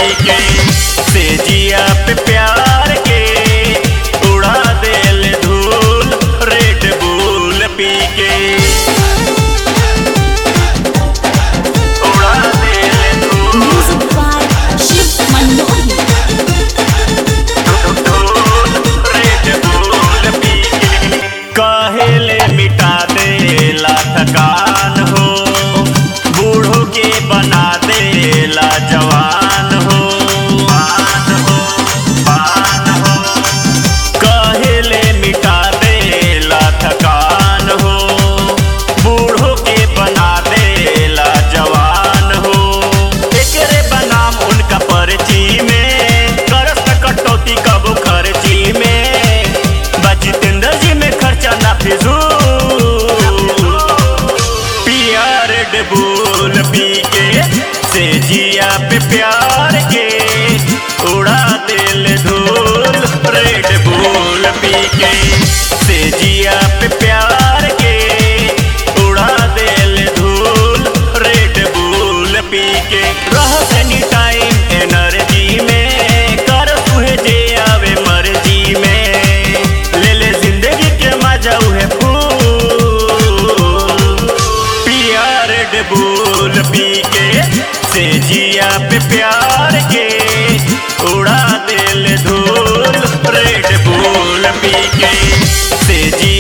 के तेजिया पे प्यार के उड़ा देल धूल रेड बुल पी के उड़ा देल धूल Music by Shiv Manohi. काहेले मिटा देला थकान हो बूढ़ों के बना देला जवान हो बान हो बान हो काहेले मिटा देला थकान हो बूढ़ों के बना देला जवान हो एकरे बनाम उनका पर्ची में करस न कटौती कबो खर्ची में बजितेंद्र जी में खर्चा ना फिजूल प्यार डबूल पी के से जिया पे प्यार के उड़ा दिल धूल रेड बुल पी के से जिया पे प्यार के उड़ा दिल धूल रेड बुल पी के रह एनी टाइम एनर्जी में कर तुहे जे आवे मर्जी में ले ले जिंदगी के मजा उहे फूल प्यार डबूल पी के से जिया पे प्यार के उड़ा दिल धूल रेड बुल पी के से जिया